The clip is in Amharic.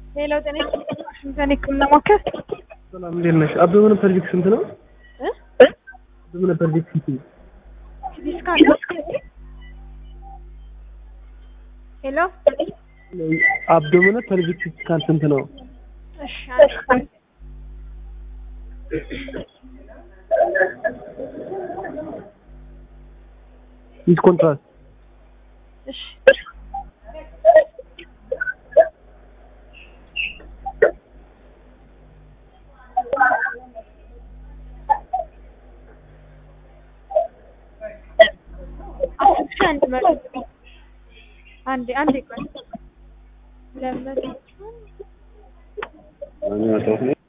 ሌላው ጤና ዋሽንግተን ህክምና ማዕከል ሰላም እንዴት ነሽ? አበበነ ፐርቪክ ስንት ነው? እ አበበነ ፐርቪክ ስንት ነው? ዲስካውንት ነው? ሄሎ አብዶመነ ፐርቪክ ስካን ስንት ነው? እሺ አንድ ዊዝ ኮንትራስት እሺ አስር ሺህ አንድ መቶ አንዴ አንዴ ቆይ ለመቶ